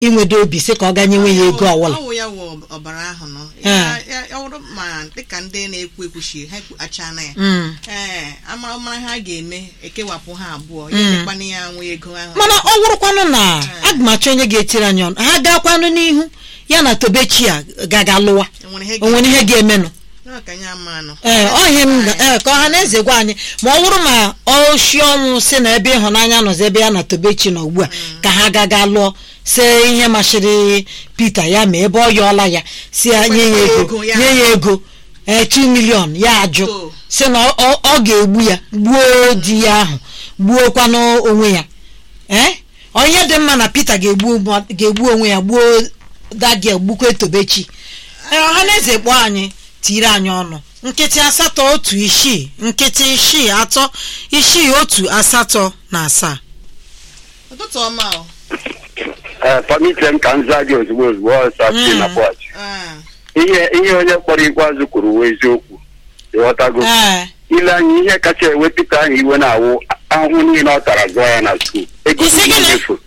inwedo obi sị ka ọ ganyenwe ya ego ọwụla ọwụ ya wụ ọbara ahụ nọ Ee. Ya- ya- ya wụrụ ma dịka ndị na-ekwu ekwuchi ha achana ya Mm. ee amara mara ha ga-eme ekewapụ ha abụọ ya mekwana ya nwe ego ahụ mana ọ wụrụkwanụ na aga m achọ onye ga-etiri anyị ọnụ ha gakwanụ n'ihu ya na tobechi a gaga lụwa enwere ihe o nwere ihe ga-emenụ ga ka ya ama nọ ee ọ ihe m ga- ee, ka ọha na eze gwa anyị ma ọ bụrụ ma oshi ọnwụ si na ebe ịhụnanya nọzi ebe ya na tobechi nọ ugbu a ka ha gaga lụọ si ihe masịrị Pita ya ma ebe ọ yọọla ya si ya nye ya ego Ego ya. nye ya ego ee 2 milion ya ajụ So. si na ọ- ọ ọ ga-egbu ya gbuo di ya ahụ gbuokwanụ onwe ya ee onye dị mma na Pita ga-egbu mma- ga-egbu onwe ya gbuo dagia gbukwa tobechi ee ọha na eze kpọọ anyị tiri anyị ọnụ nkịtị asatọ otu isii nkịtị isii atọ isii otu asatọ na asaa ụtụtụ ọma o ee pamiche m ka m zaa gị ozugbo ozugbo ọsọ si na pọch Ee. ihe ihe onye kpọrọ ikpeazụ kwuru wee eziokwu ịghọtago ee ile anya ihe kacha ewe Pita ahụ iwe na-awụ ahụhụ niile ọ tara zụọ ya na skuul ego Isi niile gịnị? efu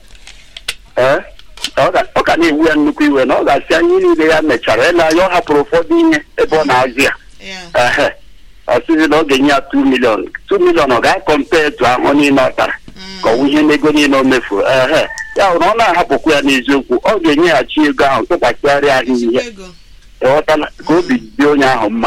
ee ọ ga- ọ ka na-ewu ya nnukwu iwe na ọ ga-asị anyị niile ya mechara ele anya ọ hapụrụ ụfọdụ ihe ebe ọ na-azụ ya Ya. ehe ọ sịzi na ọ ga-enye ya 2 milion 2 milion ọ ga-akọmpe etu ahụ niile ọ tara ka ọ wụ ihe n'ego niile o mefuru ehe ya hụrụ ọ na-ahapụkwa ya n'eziokwu ọ ga-enyeghachi ego ahụ tụkwasịgharịa ahụ ihe ego ịghọtala ka obi dị onye ahụ mma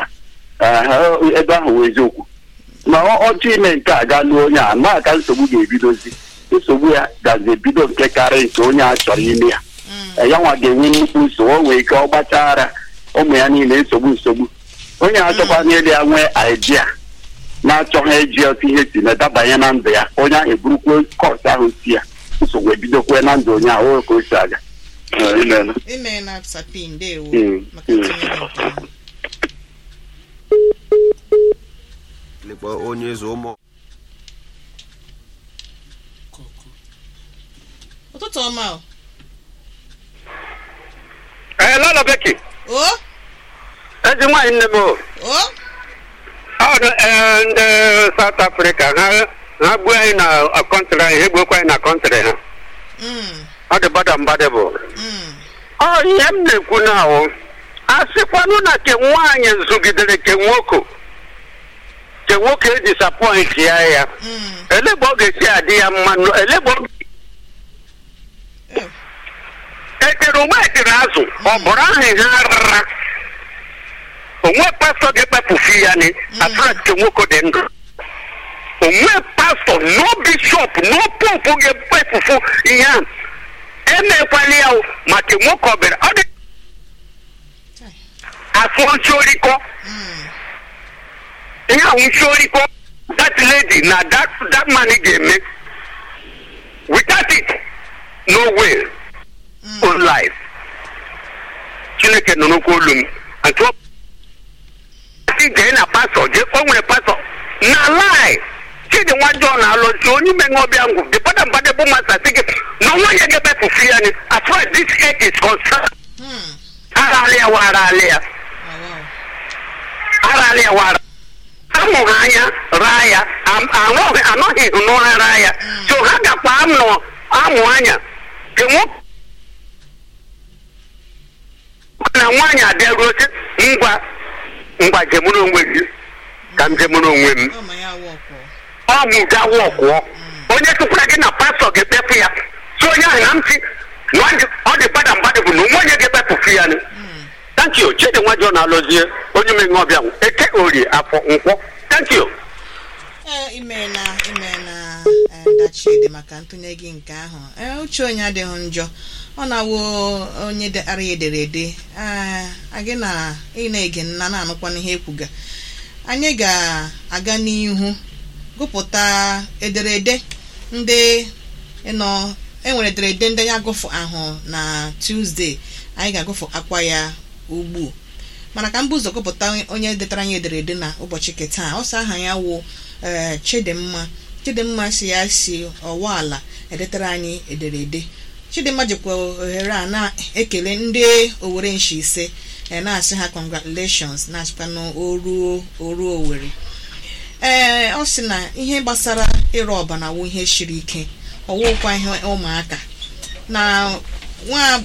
Ehe, ebe ahụ wụ eziokwu ma ọ- ọchọ ime nke a gaa lụọ onye a ma ka nsogbu ga-ebidozi nsogbu ya gazi ebido nke karị nke onye a chọrọ ime ya Eh, ya nwa ga-enwe nnukwu nsogbu o nwee ike ọ gbachara ụmụ ya niile nsogbu nsogbu onye achọkwa n'elu ya nwee idea na-achọghị eji otu ihe si na-edabanye na ndụ ya onye ahụ eburukwa kọs ahụ si ya nsogbu ebidokwe na ndụ onye ahụ o ka o si aga Eh, imeela. ime na sapi ndewo Mm, maka mm. itinye gị nke ahụ. lekwa onye eze ụmụ ụtụtụ ọma o ee lọlọ beki o ezi nwaanyị nne m o o ọ dị ee, ndị South Africa ha ha gbuo anyị na kọntrị anyị ha gbuokwa anyị na kọntrị ha Mm, ọ dị bada mbadị bụ mm. ọ ihe m na-ekwu na ahụ a sịkwanụ na ke nwaanyị zụgidere ke nwoke ke nwoke disapọint ya ya Mm. elegbe ọ ga-esi adị ya mma nụ- elegbe ọ Eh, etere onwe etere azụ ọ bụrụ ahụ ha rara onwe pastọ ga-ekpepụfu ya ni atrat ke nwoke dị ndụ onwe pastọ no bishọp no popu ga-ekpepụfu ihe ahụ emekwala ya o, maka nwoke ọbịara ọ dị afọ nsorikọ mm. ihe ahụ nsorikọ that lady na that that man ga-eme without it no way own life chineke nọ n'okwu olu m nke ọ si jee na pastọ jee o nwere pastọ na lai chidi nwajọ na-alụsi onye ime ọbịa ngwụ dị pada mbadị bụ masa si gị na nwa ya ga-ebepụfu ya ni as far as this age is concerned Hmm. arala ya wa arala ya Oh, wow. arala ya wa ara amụghị anya raa ya am- anọghị anọghị n'ụra raa ya so ha gakwa amụ amụ anya ke nwoke na nwaanyị abịaruo sị ngwa ngwa jemụrụ onwe gị ka m jemụrụ onwe m Ọ ma ya wụ ọkwọ. ọ mụ ga wọkwụọ onye tụkwara gị na pastọ ga-ekpepụ ya so onye ahụ na ntị na ọ dị- ọ dị bada mbadị bụ na onwe onye ga-ekpepụfu ya ni thank you chidi nwajọ na-alụzie onye menwe ọbịa nwụ. eke orie afọ nkwọ thank you Ee, imeela imeela eh, dachidi maka ntụnye gị nke ahụ ee uche onye adịghị njọ ọ na-awụ onye ara ya ederede ee agị na ị na-ege nna na-anụkwana ihe ekwuga anyị ga-aga n'ihu gụpụta ederede ndị nọ enwere ederede ndị ya gụfụ ahụ na Tuesday anyị ga-agụfụ akwa ya ugbu mana ka m bụ ụzọ gụpụta onye detara anyị ederede na ụbọchị nke taa ọsọ aha ya wụ ee chidimma chidimma si ya si ọwa ala edetara anyị ederede chidimma jikwa ohere a na-ekele ndị owere nshi ise ee na-asị ha congratulations na-asịkwanụ oruo oruo owere ee ọ sị na ihe gbasara ịrụ ọbana wụ ihe siri ike ọwụkwa ihe ụmụaka na nwa